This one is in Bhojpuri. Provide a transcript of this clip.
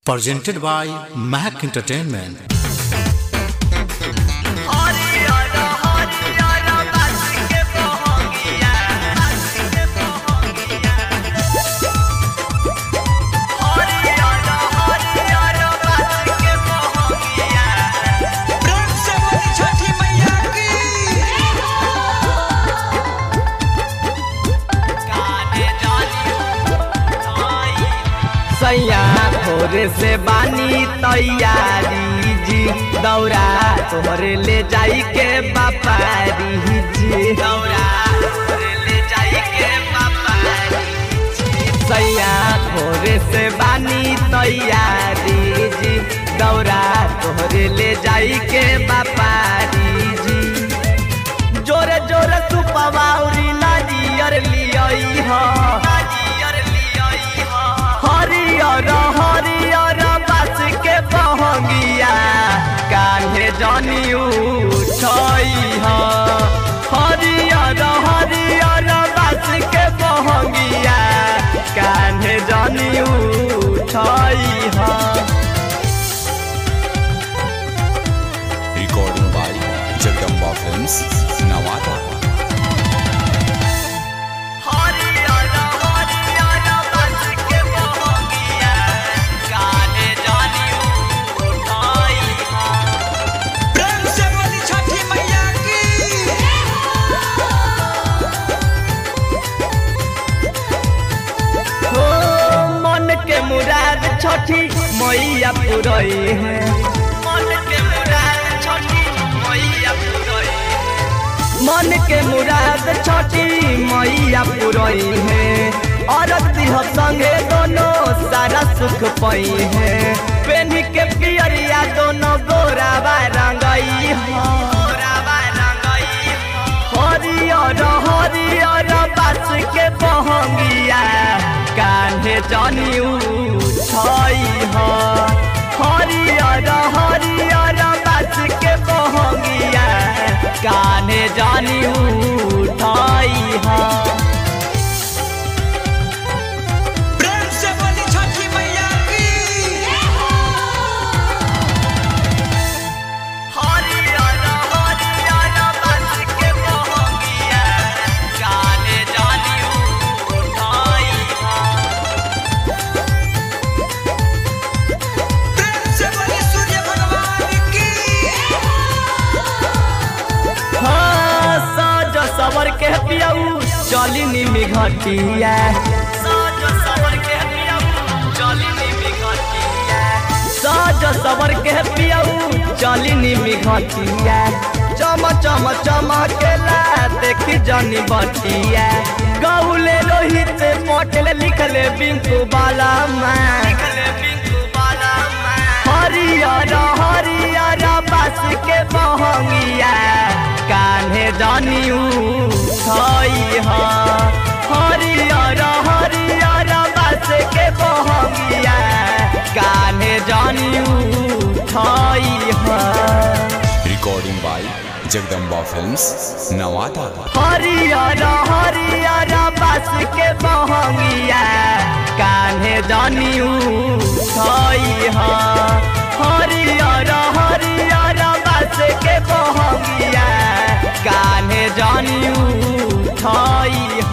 presented by Mac Entertainment. प्रेम से बोली छठी मैया की सैया भोरे से बानी तैयारी जी दौरा तोहरे ले जाई के बापारी जी दौरा तोहरे ले जाई के बापारी जी सैया भोरे से बानी तैयारी जी दौरा तोहरे ले जाई के बापारी जी जोरे जोरे तू पवाउरी नाजियर लियई हो हरियर हरियर बास के बहंगिया कान्हे जनी उठई हो हरियर हरियर बास के बहंगिया कान्हे जनी उठई हो recording by Jagdamba Films, Nawada. हरियर हरियर बास के बहंगिया कान्हे जनी उठई हो प्रेम से बोली छठी मैया की हो मन के मुराद छठी मैया पुरई है मन के मुराद छठी मैया पुरई मन के मुराद छठी मैया पुरई है औरत दिह संगे दोनों सारा सुख पई है पेनी के पियरिया दोनों गोरावा रंगई हो गोरावा रंगई हरियर हरियर बास के बहंगिया कान्हे जनी उठई हो हरियर हरियर बास के बहंगिया कान्हे जनी उठई हो प्रेम से बोली छठी मैया की हरियर हरियर बास के बहंगिया कान्हे जनी उठई हो प्रेम से बोली सूर्य भगवान की हाँ, साज सवर के पियाऊ चली निमी घटिया साज सवर के पियाऊ चली निमी घटिया साज सवर के पियाऊ चली निमी घटिया चम चम चमकेला देखी जनी बटिया गौले रोहित पटेल लिखले बिंकू बाला मैं लिखले बिंकू बाला हरियर हरियर बास के बहंगिया कान्हे जनी उठई ह हरियर हरियर बास के बहंगिया कान्हे जनी उठई ह Recording by Jagdamba Films, Nawada. हरियर हरियर बास के बहंगिया कान्हे जनी उठई ह हरियर हरियर बास के बहंगिया कान्हे जनी उठई